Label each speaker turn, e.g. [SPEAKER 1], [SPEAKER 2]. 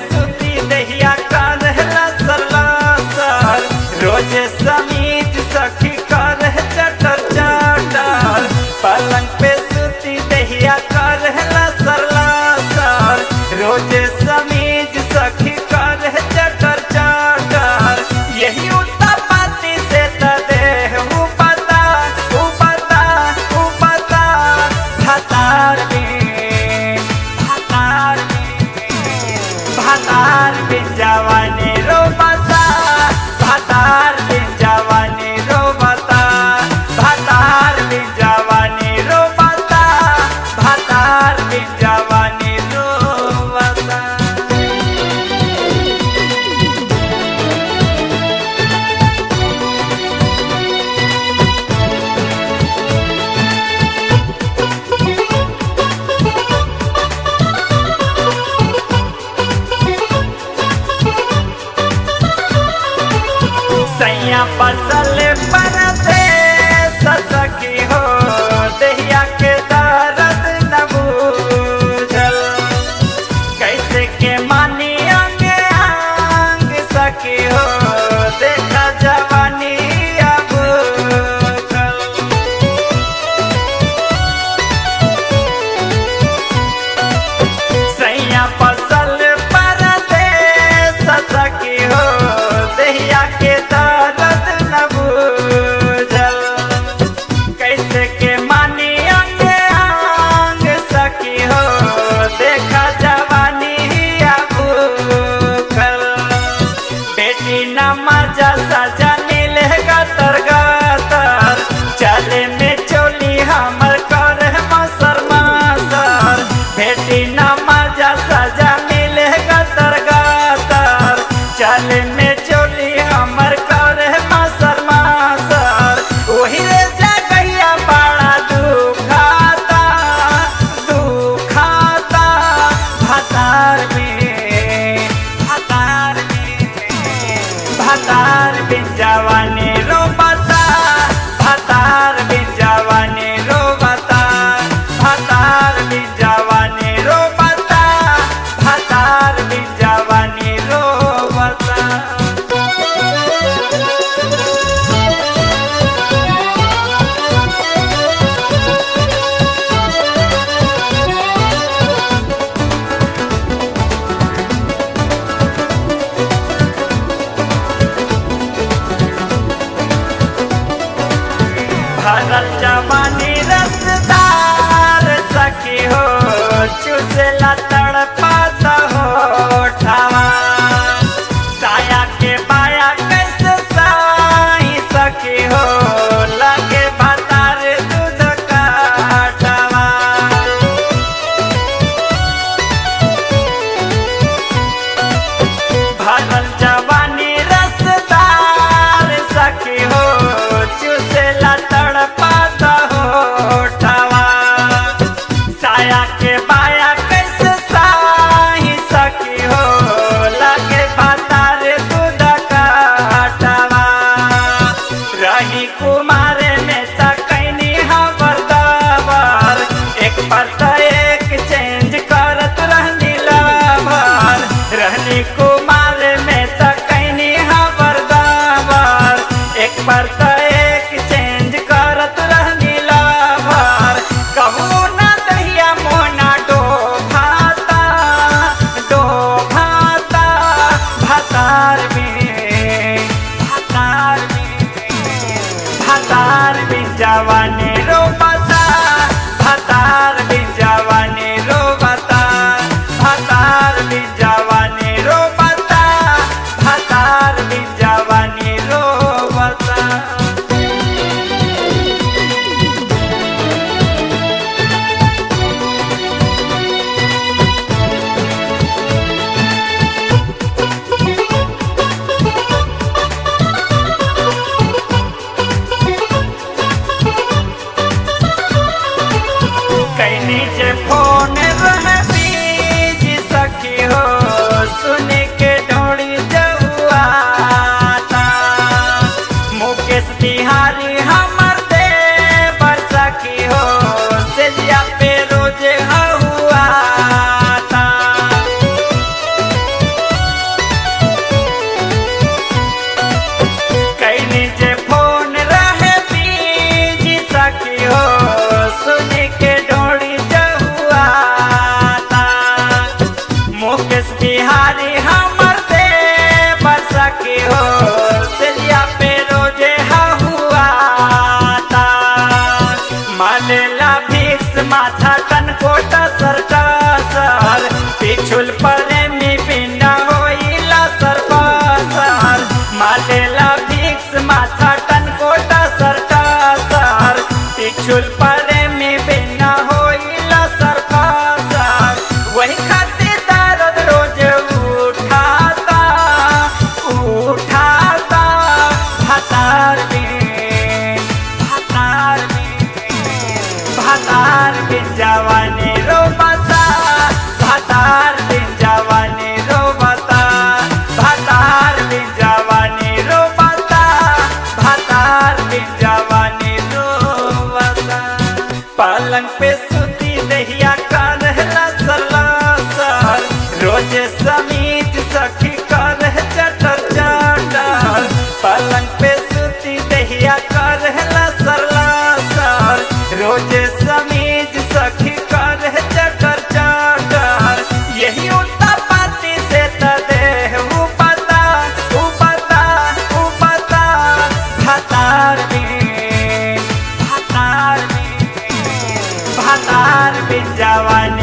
[SPEAKER 1] सुती दहिया करहला सलासर रोज समीज सखी करह चटर चटर पलंग पे सुती दहिया करहला सलासर रोज समीज सखी करह चटर चटर यही उत्तपति से त देह उपता उपता उपता भतार में भतार में भतार में जवानी रोबता भतार में जवानी रोबता भतार में जवानी रोबता भतार में जवानी रोबता सैया फसल पर दे ससकी हो दहिया के दर्द न बूझल कैसे के मानी अंग अंग सकी हो देखा जवानी अब खल। सैया फसल पर दे ससकी हो दहिया के दर्द न बूझल कैसे के मानी अंग अंग सकी हो देखा जवानी अब खल। बेटी न मजा सजा नीले गतर गतर चले में चोली हमर कर मसर मसर बेटी न मजा सजा नीले गतर गतर चले में चोली हमर कर मसर मसर ओही रे जगैया बड़ा दुखाता दुखाता भतार में भतार में भतार बिन जवानी रोबता भतार बिन जवानी रोबता भतार बिन जवानी रोबता भतार बिन जवानी रोबता भरल जवानी रसदार सखी हो चुसला तड़पाता हो ठावा साया के बाया कैसे साई सखी हो लगे भतार दूध काटवा भरल जवानी रसदार सखी हो चुसेला तड़पाता हो ठवा साया के बाया कैसे साही सखी हो लगे भतार दूध काटवा रही कुमार में तकैनी हबर दबर एक पर त एक चेंज करत रहनी लवर रहनी कुमार में तकैनी हबर दबर एक पर त एक चेंज करत रहनी लवर कहू ना दहिया मोना डो भाता डो भाता भतार में भतार में भतार बिन जवानी रोबता भतार बिन जवानी रोबता भतार बिन जवानी रोबता भतार बिन जवानी रोबता सखी कर चटर चटर पलंग पे सुती दहिया कर लसर लसर रोजे समीज सखी कर चटर चटर यही उल्टा पाती से त देह उपता उपता उपता भतार में भतार में भतार में जवानी